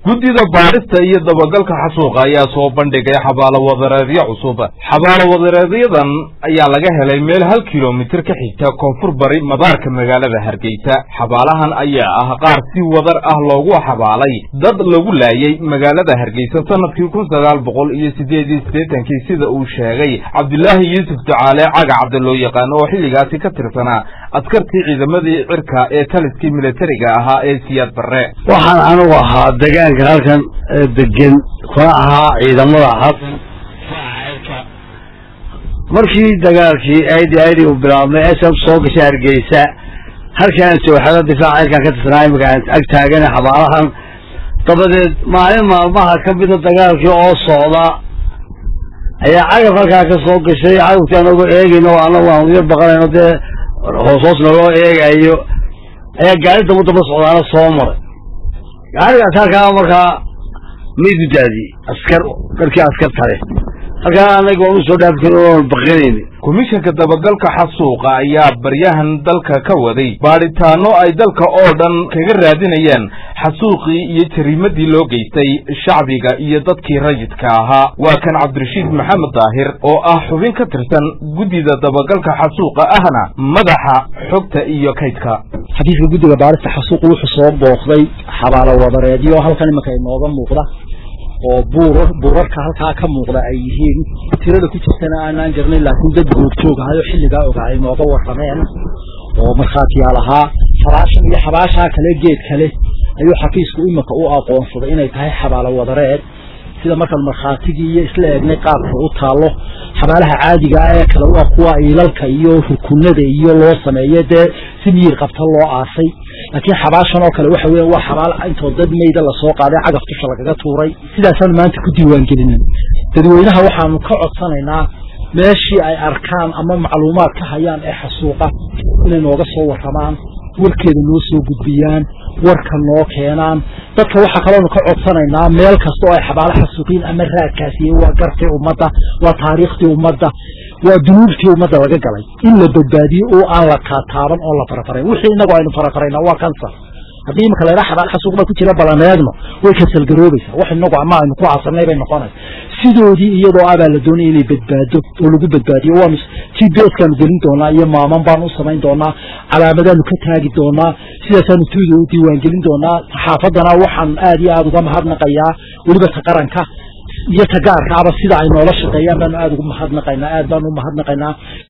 guddida baadhista iyo dabagalka xasuuqa ayaa soo bandhigay xabaalo wadareedyo cusub xabaalo wadareedyadan ayaa laga helay meel hal kilomitir ka xigta koonfur bari madaarka magaalada hargeysa xabaalahan ayaa ah qaar si wadar ah loogu xabaalay dad lagu laayay magaalada hargeysa sanadkii kun sagaal boqol iyo sideed iyo siddeetankii sida uu sheegay cabdilaahi yuusuf ducaale cagacabdi loo yaqaano oo xilligaasi ka tirsanaa askartii ciidamadii cirka ee taliskii militariga ahaa ee siyaad barre waxaan anigu ahaa degaanka halkan degan kuna ahaa ciidamada halkan markii dagaalkii aidi aidi uu bilaabmay sm soo gashay hargeysa halkaan jooxado difaaca cirkaan ka tirsanaa imika aan ag taagana xabaalahan dabadeed maalin maalmaha ka mida dagaalkii oo socda ayaa cagaf halkaa ka soo gashay cagafkii anagoo eegayno o anagu aan uya baqanayno dee hoos hoos naloo eegayo ayaa gaari daba daba socdaana soo maray gaarigaas halkaa markaa maydu daadiyey askar darkii askar tale halkaa anaga waan usoo dhaafi karin oon baqinayni komishanka dabagalka xasuuqa ayaa baryahan dalka ka waday baadhitaano ay dalka oo dhan kaga raadinayaan xasuuqii iyo jariimadii loo geystay shacbiga iyo dadkii rayidka ahaa waa kan cabdirashiid maxamed daahir oo ah xubin ka tirsan guddida dabagalka xasuuqa ahna madaxa xogta iyo kaydka xafiiska guddiga baarista xasuuqa wuxuu soo booqday xabaalo wadareedyo halkan imanka inooga muuqda oo buurar buurarka halkaa ka muuqda ay yihiin tirada ku jirtana aanaan garnayn laakiin dad googjoog ahayo xilligaa ogaa ay nooga warrameen oo markhaatiyaal ahaa xabaashan iyo xabaashaa kale geed kale ayuu xafiisku iminka u aqoonsaday inay tahay xabaalo wadareed sida markaan markhaatigii iyo isla eegnay qaabka u taallo xabaalaha caadiga ah ee kale u ah kuwa iilalka iyo rukunada iyo loo sameeyo dee si miyir qabta loo aasay laakiin xabaashan oo kale waxa weya waa xabaal intoo dad mayda lasoo qaaday cagaf dusha lagaga tuuray sidaasaan maanta ku diiwaangelinin dadweynaha waxaanu ka codsanaynaa meeshii ay arkaan ama macluumaad ka hayaan ee xasuuqa inay nooga soo warramaan warkeeda noo soo gudbiyaan warka noo keenaan dadka waxaa kaloonu ka codsanaynaa meel kasta oo ay xabaalo xasuuqiin ama raadkaasiye waa gartii ummadda waa taariikhtii ummadda waa dunuubtii ummadda laga galay in la badbaadiyo oo aan la taataaban oo la farafarayn wixii inagu aynu farafarayna waa kansar haddii imika laydhaa xabaal xasuuq baa ku jira balaneegno way kasalgaroobaysaa wax inagu ama aynu ku casanay bay noqonaysa sidoodii iyadoo abaa la doonaya inay badbaado oo lagu badbaadiyo waanu g b s kaanu gelin doonaa iyo maaman baanu u samayn doonaa calaamadaanu ka taagi doonaa sidaasaanu tuuda u diiwaangelin doonaa saxaafaddana waxaan aad iyo aada uga mahadnaqayaa weliba ta qaranka iyo ta gaarka aba sida ay noola shaqeeyaan baanu aada ugu mahadnaqaynaa aad baanu u mahadnaqaynaa